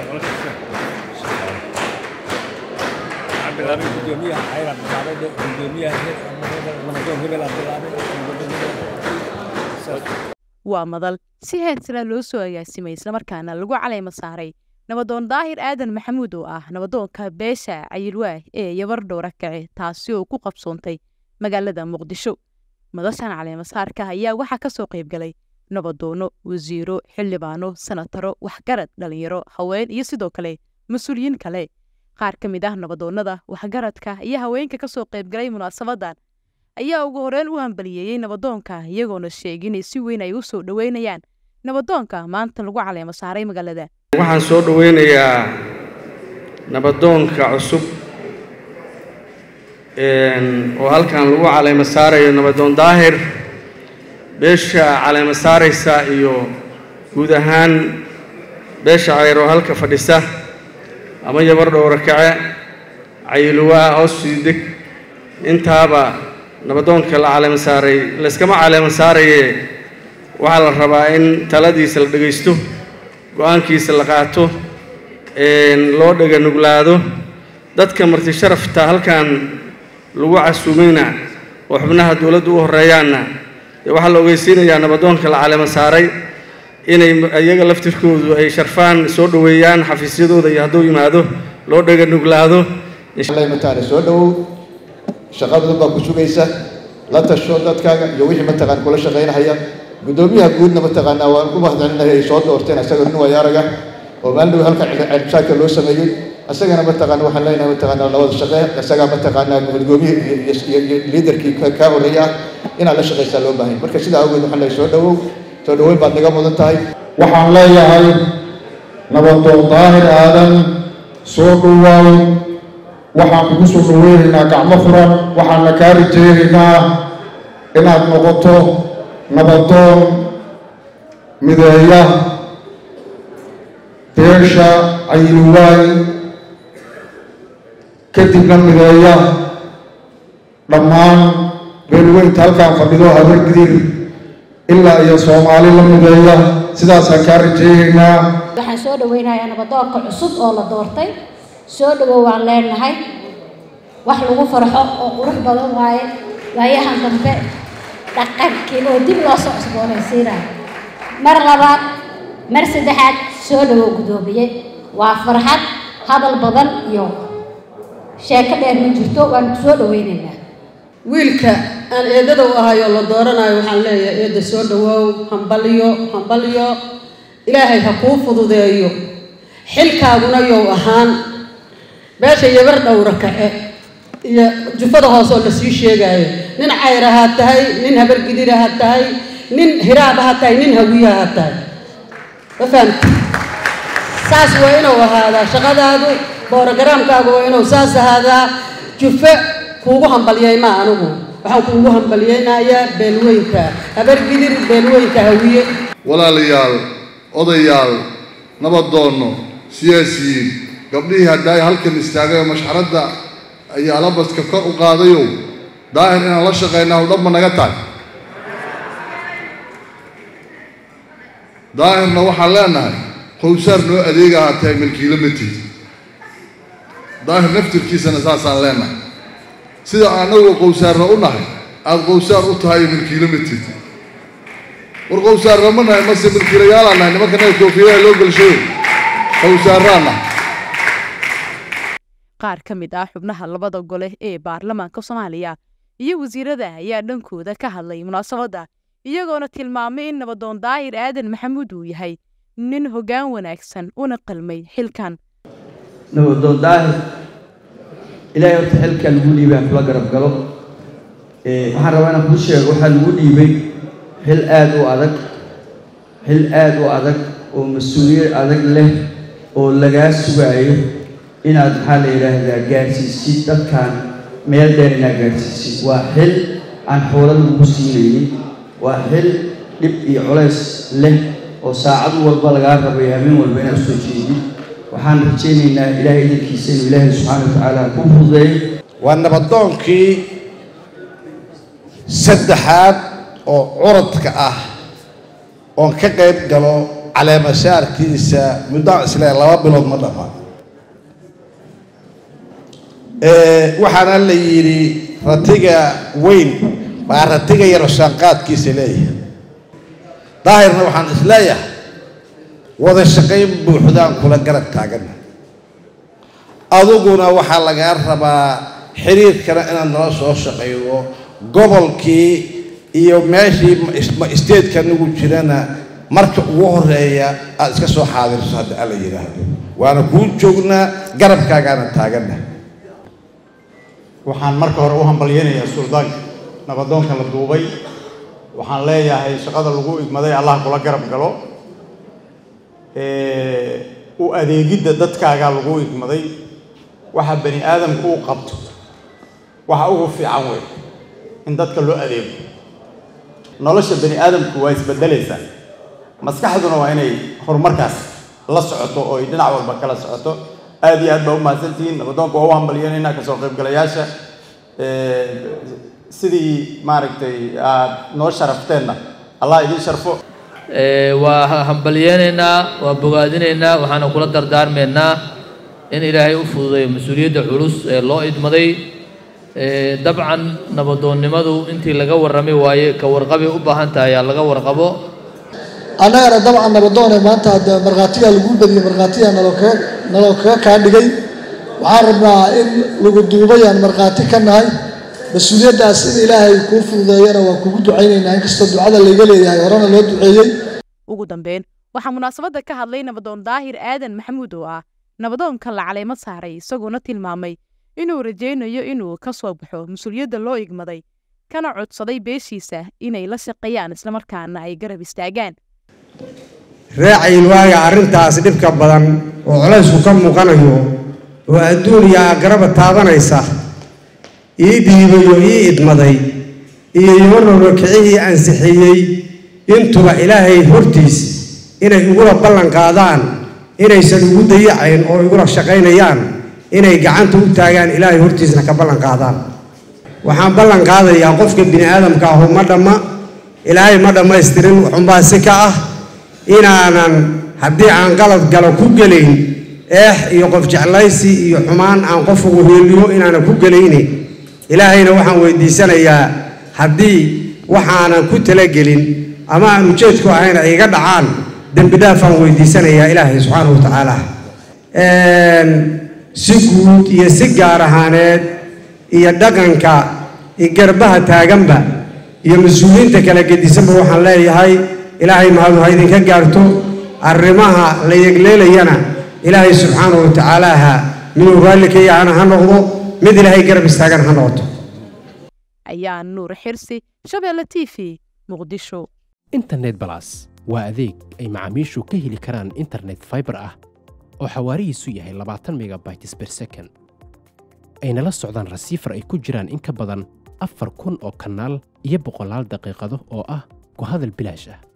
waa madal si heersala loo soo agaasimay islamarkaana lagu calayma saaray nabadoon daahir aadan maxamuud oo ah nabadoonka beesha cayilwaah ee yabar dhowra kace taasi oo ku qabsoontay magaalada muqdisho madashan caleemasaarka ayaa waxaa ka soo qayb galay nabadoono wasiiro xildhibaano sanataro waxgarad dhalinyaro haween iyo sidoo kale mas-uuliyiin kale qaar ka mid ah nabadoonnada waxgaradka iyo haweenka ka soo qayb galay munaasabadan ayaa ugu horreyn u hambaliyeeyey nabadoonka iyagoona sheegin si weyn ay u soo dhoweynayaan nabadoonka maanta lagu caleemo saaray magaalada waxaan soo dhoweynayaa nabadoonka cusub oo halkan lagu caleemo saarayo nabadoon daahir beesha caleemo saaraysa iyo guud ahaan beesha cayroo halka fadhisa ama yabar dhowra kace cayiluwaa hoos siideg intaaba nabadoonka la caleemo saaray layskama caleemo saaraye waxaa la rabaa in taladiisa la dhegaysto go-aankiisa la qaato loo dhega nuglaado dadka marti sharafta halkan lagu casuumayna oo xubnaha dowladda u horreeyaanna dee waxaa la ogeysiinayaa nabadoonka la caleemo saaray inay iyaga laftirkoodu ay sharfaan soo dhoweeyaan xafiisyadooda iyo hadduu yimaado loo dhega nuglaado mataane soo dhowow shaqadooda baa ku sugaysa la tasho dadkaaga iyo wixii mataqaan kula shaqaynahaya guddoomiyaha guudna mataqaanaa waan ku mahadcelinaya ay soo doorteen asagoo nin wayaaraga oo maalin dhow halkan ciribsaarka loo sameeyey asagana mataqaana waxaan leenahay mataqaanaa labada shaqe isagaa mataqaanaa guddoomiyihii iyo liidarkii kaa horreeya ah inaad la shaqaysaa loo baahan marka sidaa awgeed waxaan leeyahay soo dhowow soo dhoweyn baad naga mudan tahay waxaan leeyahay nabadoon daahir aadan soo dhowaaw waxaan kugu soo dhoweynaynaa gacmo furan waxaana kaa rajeynaynaa inaad noqoto nabadoon mideeya beesha cayilwaay kadibna mideeya dhammaan beelweynta halkaan fadhido habargidir ilaa iyo soomaali la mideeya sidaasaan kaa rajeynaynaa waxaan soo dhoweynayaa nabadoonka cusub oo la doortay soo dhowow waan leenahay wax lagu farxo oo qurux badan waaye waayahan dambe dhaqankii oo dib loo soo cusboonaysiinaya mar labaad mar saddexaad soo dhowow guddoomiye waa farxad hadal badan iyo sheeko dheer ma jirto waan ku soo dhoweynaynaa wiilka aan eedada u ahay oo la dooranayo waxaan leeyahay eedda soo dhowoow hambalyo hambalyo ilaahay ha kuu fududeeyo xilkaaguna yow ahaan beesha yabar dhowra kace iyo jufada hoose oo lasii sheegaayo nin cayr ahaad tahay nin habargidir ahaad tahay nin hiraab ahaad tahay nin hawiye ahaad tahay ma fahamti saas waa inuu ahaadaa shaqadaadu boorogaraamkaagu waa inuu saas ahaadaa jufe kuugu hambalyay ma anigu waxaan kuugu hambalyaynayaa beelweynka habargidir beelweynka hawiye walaalayaal odayaal nabadoonno siyaasiyiin gabdhihii haddaay halkan istaagay oo mashxaradda ayaa alabaska kor u qaadayow daahir inaan la shaqaynaa dhanba naga tahay daahirna waxaan leenahay qowsaar noo adeega ahaatahay milkiilo matiid daahir naftirkiisana saasaan leenahay sida annagu qowsaarna u nahay aada qowsaar u tahay milkiilo matiid war qowsaarna ma nahay mase milkiilayaalaa nahay nimanka naga koofiyaha loo gelshayo qowsaaraan nahay qaar ka mid ah xubnaha labada gole ee baarlamaanka soomaaliya iyo wasiirada ayaa dhankooda ka hadlay munaasabadda iyagoona tilmaamay in nabadoon daahir aadan maxamuud uu yahay nin hoggaan wanaagsan una qalmay xilkan nabadoon daahir ilaahay horta xilka lagu dhiibay aan kula garab galo waxaan rabaa inaan kuu sheego waxaa lagu dhiibay xil aad u adag xil aad u adag oo mas-uuliyad adag leh oo lagaa sugaayo inaad maxaa la yidhaahdaa gaadhsiisid dadkan meel dheer inaad gaadhsiisid waa xil aan xoolo lagu siinaynin waa xil dhib iyo culays leh oo saacad walba lagaa rabay habeen walba inaad usoo jeedid waxaan rajaynaynaa ilaahay idankiisa inuu ilaahay subxaana wa tacaala ku fududeeyo waa nabadoonkii saddexaad oo curadka ah oon ka qayb galo caleemasaarkiisa muddo isle laba bilood ma dhammaan waxaana la yidhi ratiga weyn baa ratiga yaro shaanqaadkiisa leeyahay daahirna waxaan isleeyahay wada shaqayn buuxdaan kula garab taagana aduguna waxaa lagaa rabaa xiriirkana inaad nala soo shaqaydo gobolkii iyo meeshii isteedka nagu jirana marka ugu horeeya aada iska soo xaadirso hadda alla yidhaahdo waana kuu joognaa garabkaagaana taagana waxaan marka hore u hambalyaynayaa suldaanka nabadoonka la duubay waxaan leeyahay shaqada lagu igmaday allah kula garab galo u adeegidda dadkaagaa lagu igmaday waxa bani aadamku u qabto waxa ugu fiican wey in dadka loo adeego nolosha bani aadamku waa isbedelaysaa maskaxduna waa inay horumarkaas la socoto oo ay dhinac walba kala socoto aad iyo aad baa u mahadsantihiin nabadoonka waa u hambalyaynaynaa kasoo qaybgalayaasha sidii maaragtay aad noo sharafteenna allah idiin sharfo waa hambalyeynaynaa waa bogaadinaynaa waxaana kula dardaarmaynaa in ilaahay u fududeeyo mas-uuliyadda culus ee loo idmaday dabcan nabadoonnimadu intii laga warramay waaye ka warqabay u baahan tahay aa laga warqabo annagana dabcan nabadoone maanta hadde markhaatigaa lagu badiyey markhaatigaa naloo kaga naloo kaga kaa dhigay waxaan rabnaa in lagu duubayaan markhaati ka nahay mas-uuliyaddaas in ilaahay kuu fududeeyana waan kugu ducaynaynaa inkastoo ducada layga leeyahay horena loo duceeyey ugu dambeyn waxaa munaasabadda ka hadlay nabadoon daahir aadan maxamuud oo ah nabadoonka la caleemo saaray isagoona tilmaamay inuu rajaynayo inuu ka soo baxo mas-uuliyadda loo igmaday kana codsaday beeshiisa inay la shaqeeyaan islamarkaana ay garab istaagaan raacayil waaga arrintaas dhibka badan oo colaysku ka muuqanayo oo adduun iyo aagaraba taabanaysa ii dhiibayo ii idmaday iyo yomarnaba kicihii ansixiyey intuba ilaahay hortiis inay igula ballan qaadaan inaysan igu dayacayn oo igula shaqaynayaan inay gacanta u taagaan ilaahay hortiisna ka ballan qaadaan waxaan ballan qaadayaa qofka bini aadamka ahu ma dhamma ilaahay ma dhammaystirin waxunbaa si ka ah inaanan haddii aan qalad galo ku gelayn eex iyo qof jeclaysi iyo xumaan aan qof ugu heeliyo inaanan ku gelayni ilaahayna waxaan weydiisanayaa haddii waxaanan ku talagelin ama aan ujeedku ahayn ay iga dhacaan dembi dhaafaan weydiisanayaa ilaahay subxaanahu wa tacaala si guud iyo si gaar ahaaneed iyo dhaqanka iyo garbaha taaganba iyo mas-uuliyiinta kala gedisanba waxaan leeyahay ilaahay mahadu ha idinka gaarto arrimaha la yegleelayana ilaahay subxaanahu wa tacaalaha miduu raalli ka yahana ha noqdo mid ilaahay garab istaagan ha noqoto ayaa nuur xirsi shabeelle t v muqdisho internet balas waa adeeg ay macaamiishu ka heli karaan internet fiber ah oo xawaarihiisu yahay labaatan megabytes per second ayna la socdaan rasiifar ay ku jiraan in ka badan afar kun oo kanaal iyo boqolaal daqiiqado oo ah ku hadal bilaash ah